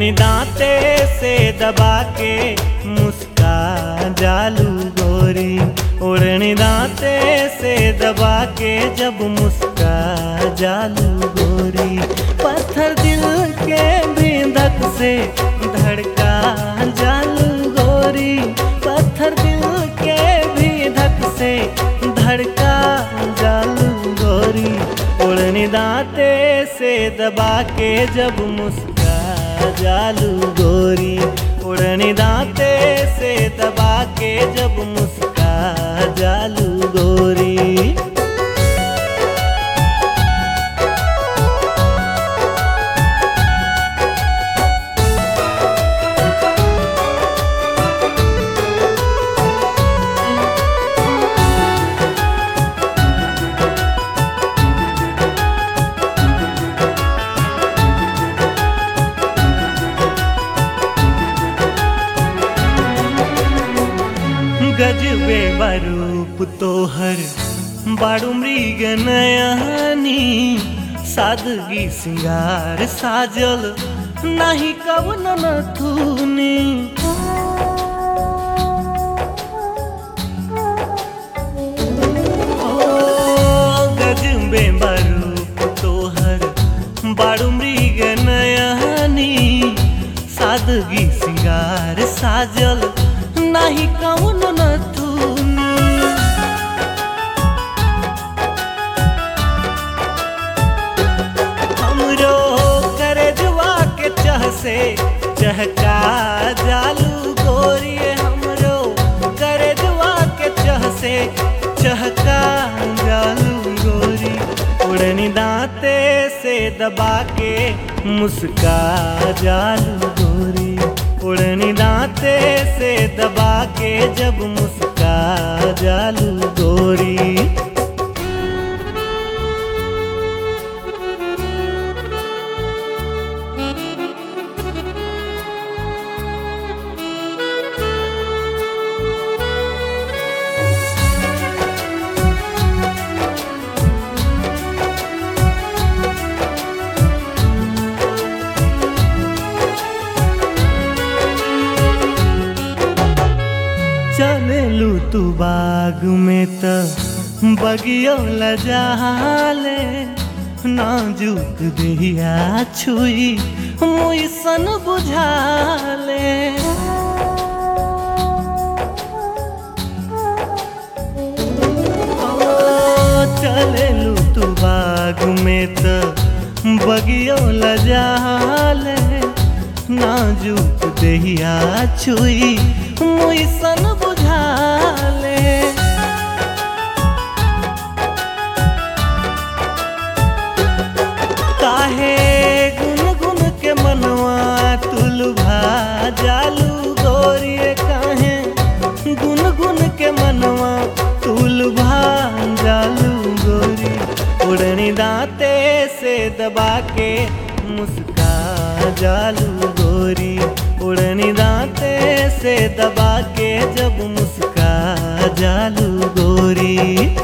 उड़नी दांते से दबा के मुस्का जालू गोरी उड़नी दांते से दबा के जब मुस्का जालू गोरी पत्थर दिल के बिंदक से धड़का जालू गोरी पत्थर दिल के बिंदक से धड़का जालू गोरी उड़नी दांते से दबा के जब मुस्का जालू गोरी उड़नी दांते से दबा के जब मुस्का जालू गोरी गजबे बरूप तोहर बारू मृग नयनी सादगी सिंगार साजल नाही कवन नथुनी ओ गजबे बरूप तोहर बारू मृग नयनी सादगी सिंगार साजल नाही कौन नथुनी हमरो करे जुआ के चह से चहका जालू गोरी हमरो करे जुआ के चह से चहका जालू गोरी उड़नी दांते से दबा के मुस्का जालू गोरी उड़नी दांते से दबा के जब मुस्का जालू गोरी चलेलू तू बाग में त बगियो लजाले नाजुक दिया छुई मुई सन बुझाले ओ, चलेलू तू बाग में त बगियो लजाले नाजुक देहिया छुई मुई सन बुझाले काहे गुन गुन के मनवा तुलभा जालू गोरिए काहे गुन गुन के मनवा तुलभा जालू गोरी उड़नी दांते से दबा के मुस्का जालू गोरी उड़नी दांते से दबा के जब मुस्का जालू गोरी